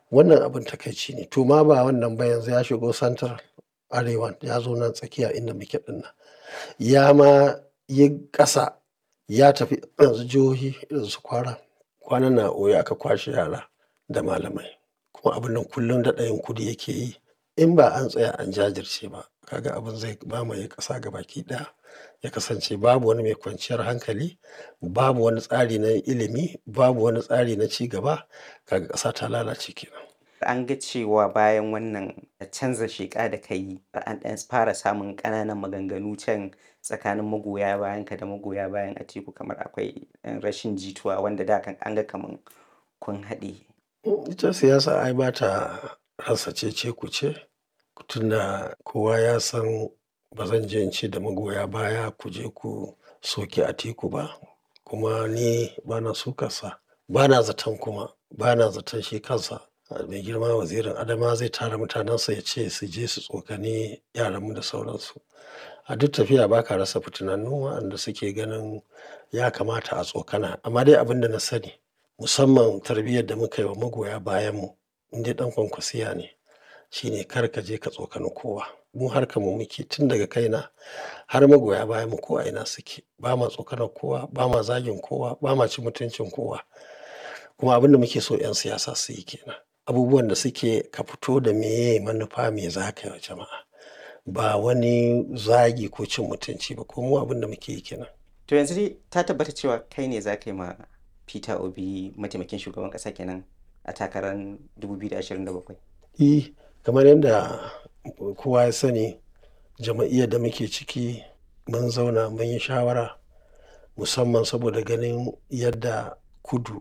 Wannan abin takaici ne. To ma ba wannan ba yanzu ya shigo santar arewan ya zo nan tsakiya inda muke ɗinnan. Ya ma yi ƙasa ya tafi yanzu jihohi irin su kwara. Kwanan nan a Oyo aka kwashe yara da malamai. Kuma abun nan kullum daɗa yin kudi yake yi. In ba an tsaya an jajirce ba kaga abin zai mamaye ƙasa gabaki ɗaya. Ya kasance babu wani mai kwanciyar hankali, babu wani tsari na ilimi, babu wani tsari na ci gaba. Kaga ƙasa ta lalace kenan. An ga cewa bayan wannan canza sheƙa da ka yi an ɗan fara samun ƙananan maganganu can tsakanin magoya bayanka da magoya bayan Atiku kamar akwai ɗan rashin jituwa wanda da kan an ga kaman kun haɗe. Ita siyasa ai ba ta rasa cece-kuce. Tunda kowa ya san ba zan je in ce da magoya baya ku je ku soki Atiku ba. Kuma ni bana sukarsa, bana zaton kuma bana zaton shi kansa mai girma wazirin Adamawa zai tara mutanensa ya ce su je su tsokani yaranmu da sauransu. A duk tafiya ba ka rasa fitinannu waɗanda suke ganin ya kamata a tsokana. Amma dai abin da na sani musamman tarbiyyar da muka yi wa magoya bayanmu in dai ɗan kwankwasiya ne shine kar ka je ka tsokani kowa. Mu harkar mu muke tun daga kaina har magoya bayanmu ko a ina suke. Ba ma tsokanar kowa, ba ma zagin kowa, ba ma cin mutuncin kowa. Kuma abin da muke so 'yan siyasa su yi ke nan. Abubuwan da suke ka fito da meye manufa me za ka yi wa jama'a. Ba wani zagi ko cin mutunci ba. Ko mu abin da muke yi ke nan. To yanzu dai ta tabbata cewa kai ne za ka yi ma Peter Obi mataimakin shugaban ƙasa kenan a takarar 2027? E, kamar yadda kowa ya sani jama'iyyar da muke ciki mun zauna mun yi shawara musamman saboda ganin yadda kudu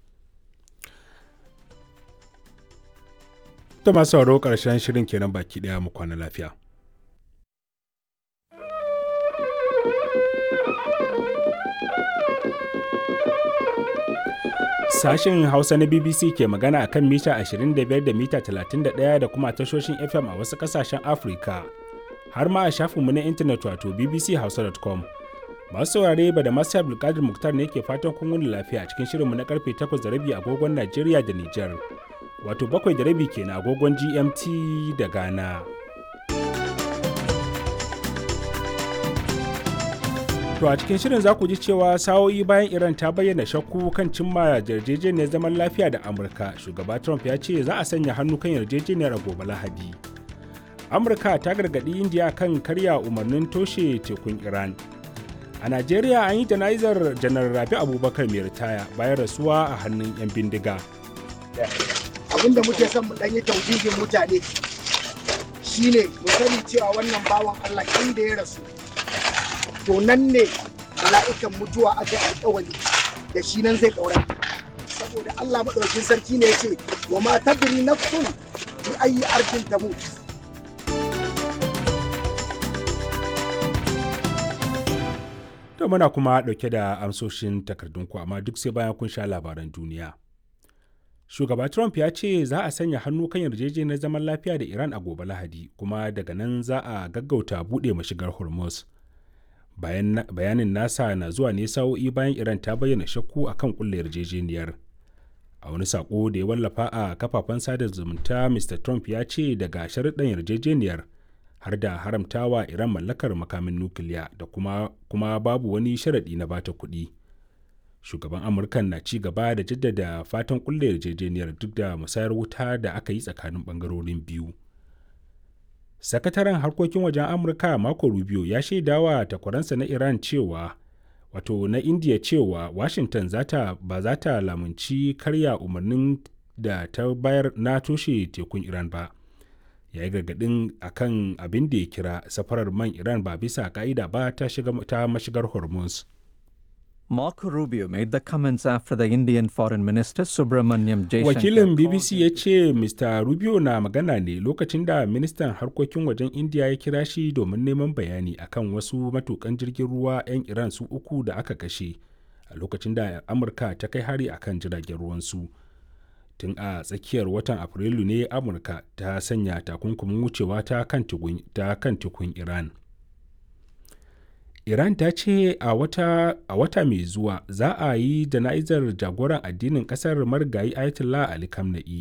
Ta masu sauraro ƙarshen shirin kenan baki ɗaya mu kwana lafiya. Sashen Hausa na BBC ke magana akan mita 25 da mita 31 da kuma tashoshin FM a wasu ƙasashen Afirka. Har ma a shafinmu na intanet wato bbchausa.com. Masu saurare ba da masu Abdulkadir Muktar ne ke fatan kun wuni lafiya cikin shirinmu na karfe 8 da rabi agogon Najeriya da Nijar. Wato bakwai da rabi kenan agogon GMT da Ghana. To a cikin shirin za ku ji cewa sa'o'i bayan Iran ta bayyana shakku kan cimma yarjejeniyar zaman lafiya da Amurka, shugaba Trump ya ce za a sanya hannu kan yarjejeniyar a gobe Lahadi. Amurka ta gargaɗi Indiya kan karya umarnin toshe tekun Iran. A Najeriya an yi jana'izar janar Rabi Abubakar mai ritaya bayan rasuwa a hannun 'yan bindiga. Abin da muke son mu ɗan yi tauhidin mutane shine mu sani cewa wannan bawan Allah inda ya rasu to nan ne mala'ikan mutuwa aka yi alƙawari da shi nan zai ɗaura saboda Allah maɗaukin sarki ne ya ce wa ma tadri nafsun bi ayi arkin tamut To muna kuma ɗauke da amsoshin takardunku amma duk sai bayan kun sha labaran duniya. Shugaba Trump ya ce za a sanya hannu kan yarjejeniyar zaman lafiya da Iran a gobe Lahadi kuma daga nan za a gaggauta buɗe mashigar Hormuz. Bayanin nasa na zuwa ne sa'o'i bayan Iran ta bayyana shakku a kan ƙulla yarjejeniyar. A wani saƙo da ya wallafa a kafafen sada zumunta Mr. Trump ya ce daga sharuɗan yarjejeniyar har da haramtawa Iran mallakar makamin nukiliya da kuma, kuma babu wani sharaɗi na bata kuɗi. Shugaban Amurkan na ci gaba da jaddada fatan ƙulla yarjejeniyar duk da musayar wuta da aka yi tsakanin ɓangarorin biyu. Sakataren harkokin wajen Amurka Marco Rubio ya shaidawa takwaransa na Iran cewa wato na India cewa Washington zata ba za ta lamunci karya umarnin da ta bayar na toshe tekun Iran ba. ya yi gargadin akan abin da ya kira safarar man Iran ba bisa ka'ida ba ta, ta mashigar Hormuz. Marco Rubio made the comments after the Indian Foreign Minister Subramanyam Jaishankar. Wakilin BBC ya ce Mr. Rubio na magana ne lokacin da ministan harkokin wajen India ya kira shi domin neman bayani akan wasu matukan jirgin ruwa 'yan Iran su uku da aka kashe a lokacin da Amurka ta kai hari akan jiragen ruwansu. Tun a tsakiyar watan Afrilu ne Amurka ta sanya takunkumin wucewa ta kan tukun Iran. Iran ta ce a wata, a wata mai zuwa za a yi jana'izar jagoran addinin ƙasar marigayi Ayatollah Ali Khamenei